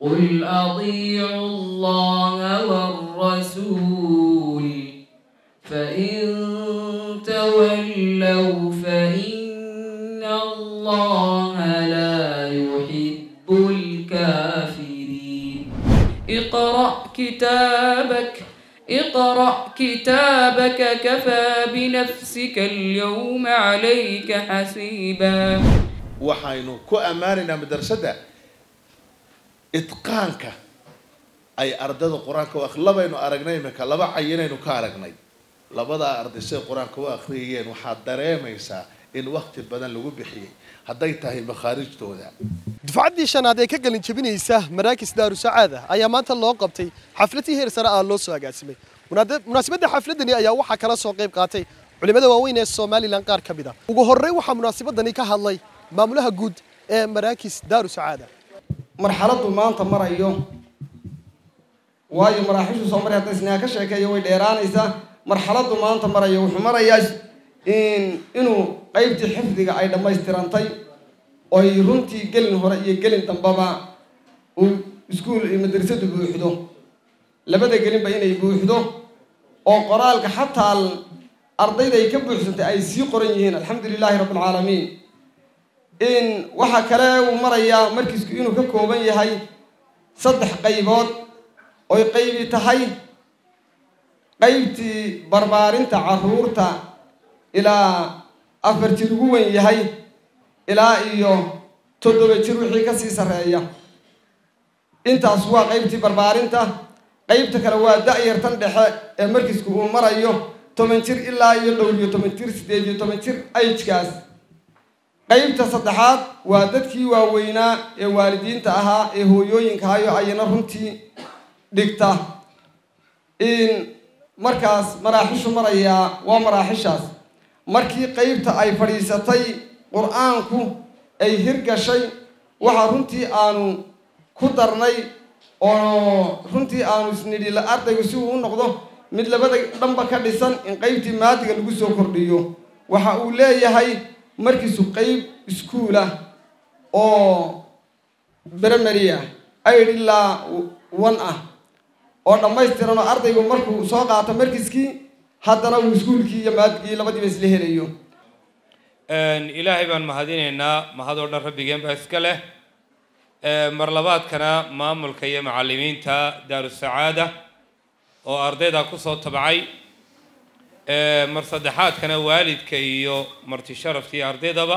قل أطيعوا الله والرسول فإن تولوا فإن الله لا يحب الكافرين اقرأ كتابك اقرأ كتابك كفى بنفسك اليوم عليك حسيبا waxaynu ku ammaanaynaa madrasadda idqaanka ay ardada qur-aanka u ak labaynu aragnay iminka laba cayinaynu ka aragnay labadaa arday siday qur-aanka u akhriyayeen waxaad dareemaysaa in wakti badan lagu bixiyey hadday tahay makhaarijtooda dufcaddii shanaad ee ka gelin jebinaysa maraakis daaru sacaada ayaa maanta loo qabtay xafladii heer sare ah loo soo agaasimay munaasabadda xafladani ayaa waxaa kala soo qayb qaatay culimmada waaweyn ee somalilan qaar ka mid ah ugu horreyn waxaa munaasabadani ka hadlay maamulaha guud ee maraakis daaru sacaada marxaladdu maanta marayo waayo maraaxiishu soo maray hadda isnaa ka sheekeeyo way dheeraanaysaa marxaladdu maanta marayo wuxuu marayaa inuu qaybtii xifdiga ay dhammaystirantay oy runtii gelin hore iyo gelin dambaba uu iskuul iyo madrasadu buuxdo labada gelinba inay buuxdo oo qoraalka xataa ardayda ay ka buuxsantay ay sii qoran yihiin alxamdu lilaahi rabbi alcaalamiin in waxaa kale uu marayaa markiisku inuu ka kooban yahay saddex qaybood oy qaybi tahay qaybtii barbaarinta caruurta ilaa afar jir ugu weyn yahay ilaa iyo toddoba jir wixii kasii sarreeya intaas waa qaybtii barbaarinta qaybta kale waa da-yartan dhexe ee markiisku uu marayo toban jir ilaa iyo dhowr iyo toban jir siddeed iyo toban jir ayjkaas qaybta saddexaad waa dadkii waaweynaa ee waalidiinta ahaa ee hooyooyinka ahayo ayana runtii dhigta in markaas maraaxishu marayaa waa maraaxishaas markii qaybta ay fadhiisatay qur-aanku ay hirgashay waxaa runtii aanu ku darnay oo runtii aanu isnidhi ardaygu si uu u noqdo mid labada dhanba ka dhisan in qaybtii maadiga lagu soo kordhiyo waxa uu leeyahay markiisu qayb iskuul ah oo brimary ah aid ilaa one ah oo dhammaystiran oo ardaygu markuu soo qaato markiskii haddana uu iskuulkii iyo maadigii labadiiba isla helayo ilaahay baan mahadinaynaa mahadoo dhan rabbigeen baa iska leh mar labaadkana maamulka iyo macallimiinta daarusacaada oo ardayda kusoo tabcay mar saddexaadkana waalidka iyo marti sharafta iyo ardaydaba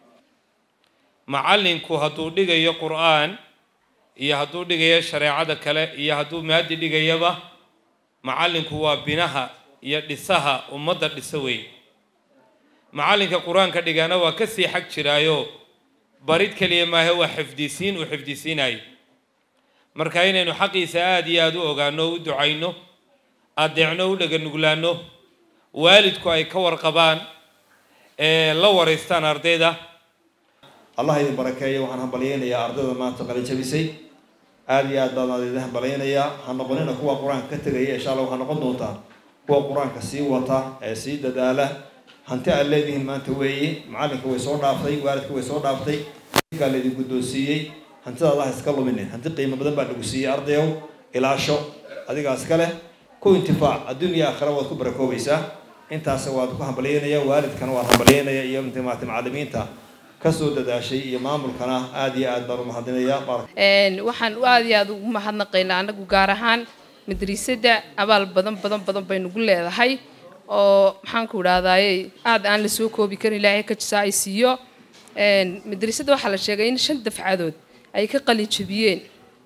macallinku hadduu dhigayo qur-aan iyo hadduu dhigayo shareecada kale iyo hadduu maadi dhigayaba macallinku waa binaha iyo dhisaha ummadda dhisa weyn macallinka qur-aanka dhigana waa ka sii xag jiraayo barid keliya maahe waa xifdisiin uu xifdisiinayo marka inaynu xaqiisa aada iyo aada u ogaano o u ducayno adeecno u dhaganuglaano waalidku ay ka warqabaan ee la waraystaan ardayda allah idin barakeeyo waxaan hambalyaynayaa ardayda maanta qalin jabisay aada iyo aad baan idin hambalyaynayaa ha noqonina kuwa qur-aanka ka tegaya insha allah waxaa noqon doontaa kuwa qur-aanka sii wata ee sii dadaala hanti aad leedihiin maanta weeye macallinka way soo dhaaftay waalidka way soo dhaaftay kaa laydin guddoonsiiyey hantida allah iska luminin hanti qiimo badan baa lagu siiyey ardayow ilaasho adigaas ka leh ku intifaac adduun iyo aakhira waad ku barakoobaysaa intaas waad ku hambalyaynaya waalidkana waad hambalyaynaya iyo intimaati macallimiinta kasoo dadaashay iyo maamulkana aada iyo aad baan u mahadinaya waxaan aada iyo aada ugu mahadnaqaynaa anagu gaar ahaan madrasadda abaal badan badan badan baynugu leedahay oo maxaanku idhahdaaye aada aan la soo koobi karin ilaahay ka jisa ay siiyo madrasadda waxaa la sheegay in shan dafcadood ay ka qalin jabiyeen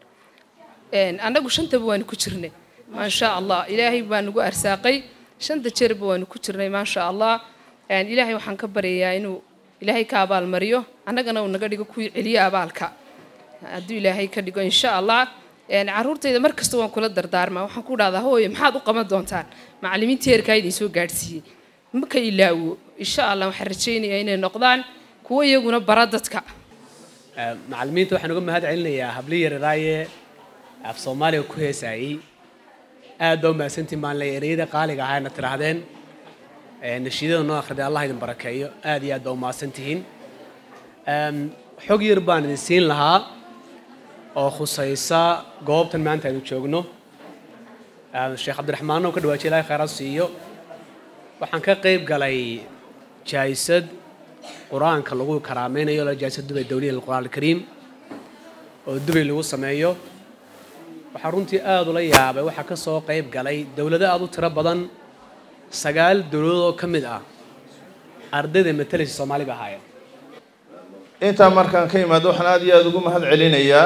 annagu shantaba waanu ku jirnay maasha allah ilaahay baa nagu arsaaqay shanta jeerba waanu ku jirnay maasha allah ilaahay waxaan ka baryayaa inuu ilaahay ka abaalmariyo annagana uu naga dhigo kuwii celiyo abaalka hadduu ilaahay ka dhigo insha allah caruurtayda mar kasta waan kula dardaarmaa waxaan ku dhahdaa hooye maxaad u qaban doontaan macallimiinta heerkaa idin soo gaadhsiiyey maka ilaawo insha allah waxaan rajaynayaa inay noqdaan kuwo iyaguna bara dadka macallimiinta waxaan uga mahad celinayaa habli yararaaye af soomaaliga ku heesaayey aad baa u mahadsantiin baan leeyahay ereyada qaaliga ahaana tidhaahdeen nashiidada noo akhriday allah idin barakeeyo aad iyo aad baa u mahadsantihiin xog yar baan idin siin lahaa oo khusaysa goobtan maanta aynu joogno sheekh cabdiraxmaan oo ka dhawaajiya ilahay khayraad siiyo waxaan ka qayb galay jaayisad qur-aanka lagu karaameynayo la jaayisad dubay dawliya lilqur'aan alkariim oo dubay lagu sameeyo waxaa runtii aada ula yaabay waxaa ka soo qayb galay dowlado aada u tiro badan sagaal dowladood oo ka mid ah ardayda matalaysa soomaali ba ahaayeen intaa markaan ka imaado waxaan aada iyo aada ugu mahad celinayaa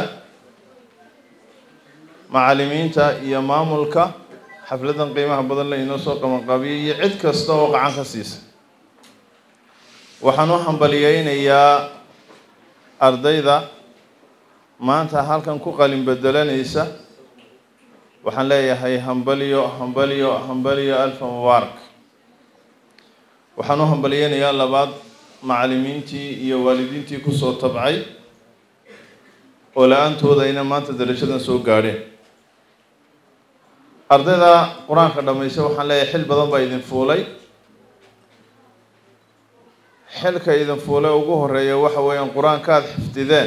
macallimiinta iyo maamulka xafladan qiimaha badan la inoo soo qabanqaabiyay iyo cid kasta oo gacan ka siisa waxaan u hambaliyeynayaa ardayda maanta halkan ku qalin bedelanaysa waxaan leeyahay hambalyo hambalyo hambalyo alfa mubaarak waxaan u hambaliyeynayaa labaad macallimiintii iyo waalidiintii kusoo tabcay oo la-aantooda ayna maanta darajadan soo gaadheen ardayda qur-aanka dhammaysa waxaan leeyahay xil badan baa idin fuulay xilka idin fuulay ugu horeeya waxa weeyaan qur-aanka aada xifdideen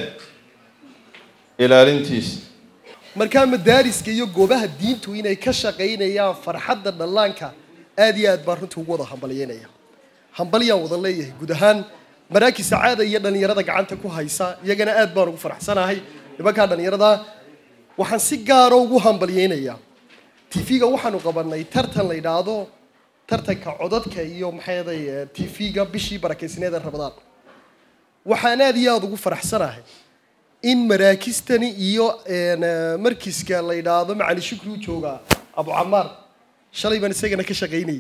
ilaalintiisa markaa madaariska iyo goobaha diintu inay ka shaqaynayaan farxadda dhallaanka aad iyo aad baan runtii ugu wada hambalyeynaya hambalyaan wada leeyahay guud ahaan maraakis sacaada iyo dhallinyarada gacanta ku haysa iyagana aad baan ugu faraxsanahay nimankaa dhallinyarada waxaan si gaaro ugu hambalyeynayaa tv-ga waxaanu qabanay tartan la yidhaahdo tartanka codadka iyo maxayday tv-ga bishii barakeysneed ee rabadaan waxaan aad iyo aada ugu faraxsanahay in maraakistani iyo markiska la yidhaahdo macali shukri u joogaa abu camaar shalay baan isagana ka shaqaynayay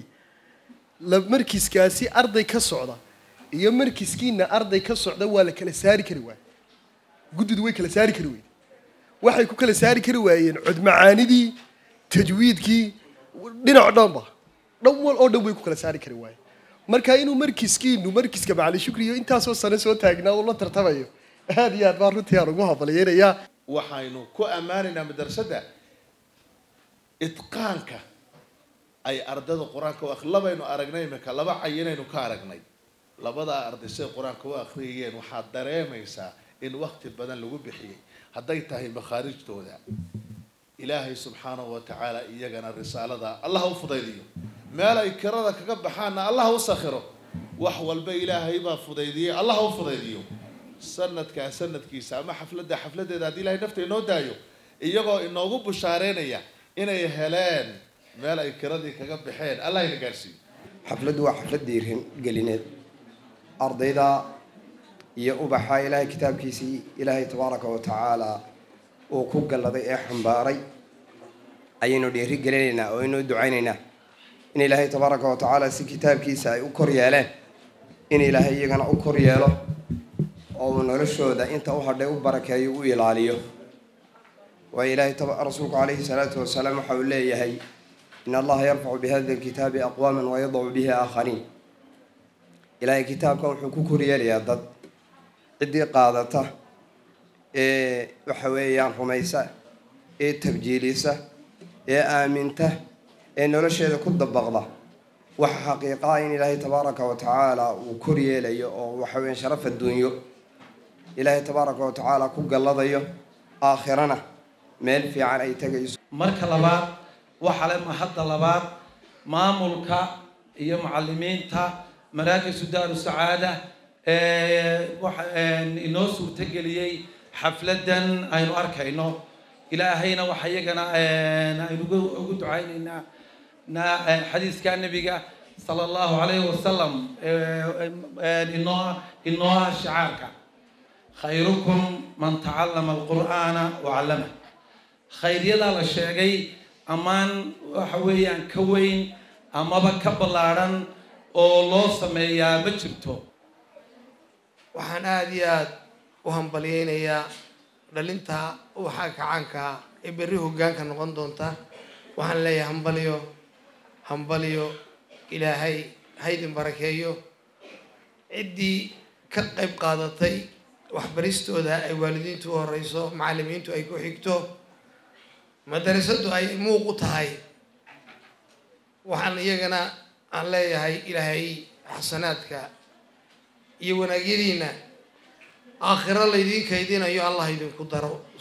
markiskaasi arday ka socda iyo markiskiina arday ka socda waa la kala saari kari waaya guddidu way kala saari kari weyde waxay ku kala saari kari waayeen codmacaanidii tajwiidkii dhinac dhanba dhan wal oo dhan way ku kala saari kari waayeen marka inuu markiskiinu markiska macali shukri iyo intaasoo sano soo taagnaa uu la tartamayo aad iyo aad baan runtii aan ugu hambalyeynayaa waxaynu ku ammaanaynaa madrasadda idqaanka ay ardada qur-aanka u ak labaynu aragnay imika laba cayinaynu ka aragnay labadaa arday siday qur-aanka u akhriyayeen waxaad dareemaysaa in wakti badan lagu bixiyey hadday tahay makhaarijtooda ilaahay subxaanahu wa tacaala iyagana risaalada allah u fudaydiyo meel ay kirada kaga baxaanna allah u sakhiro wax walba ilaahay baa fudaydiyey allah u fudaydiyo sanadkaa sanadkiisa ama xafladda xafladeeda haddii ilahay nafta inoo daayo iyagoo inoogu bushaareynaya inay heleen meel ay kiradii kaga baxeen allah ina gaarsiiyo xafladdu waa xaflad diirin gelineed ardayda iyo ubaxa ilaahay kitaabkiisii ilaahay tabaaraka wa tacaala uu ku galladay ee xambaaray ayaynu dhiiri gelinaynaa oo aynu ducaynaynaa in ilaahay tabaaraka wa tacaala si kitaabkiisa ay u kor yeeleen in ilaahay iyagana u kor yeelo oo uu noloshooda inta u hadhay u barakeeyo u ilaaliyo waayo ilaahay rasuulku calayhi salaatu wasalaam waxa uu leeyahay in allaha yarfacu bihada alkitaabi aqwaaman wayadacu bihi aakhariin ilaahay kitaabkan wuxuu ku koryeelayaa dad ciddii qaadata ee waxa weeyaan rumaysa ee tabjiilisa ee aaminta ee nolosheeda ku dabaqda waxa xaqiiqaa in ilaahay tabaaraka wa tacaala uu koryeelayo oo waxa weeyaan sharaf adduunyo ilaahay tabaaraka wa tacaala ku galladayo aakhirana meel fiican ay tegayso marka labaad waxaa le mahadda labaad maamulka iyo macalimiinta maraakisu daaru sacaada inoo suurtageliyey xafladan aynu arkayno ilaahayna waxa iyagana aynu ugu ducaynaynaa xadiiska nabiga sala allahu calayhi wasalam inoo inoo ah shicaarka khayrukum man tacallama alqur'aana wacallama khayryadaa la sheegay ammaan waxa weeyaan ka weyn amaba ka ballaadhan oo loo sameeyaa ma jirto waxaan aada iyo aada u hambalyeynayaa dhalinta ubaxa kacaanka ee berri hoggaanka noqon doonta waxaan leeyahay hambalyo hambalyo ilaahay haydin barakeeyo ciddii ka qayb qaadatay waxbaristooda ay waalidiintu u horeyso macallimiintu ay ku xigto madarasadu ay muuq u tahay waxaan iyagana aan leeyahay ilaahay xasanaadka iyo wanaagyadiina aakhiro laydin kaydinayo allah idinku daro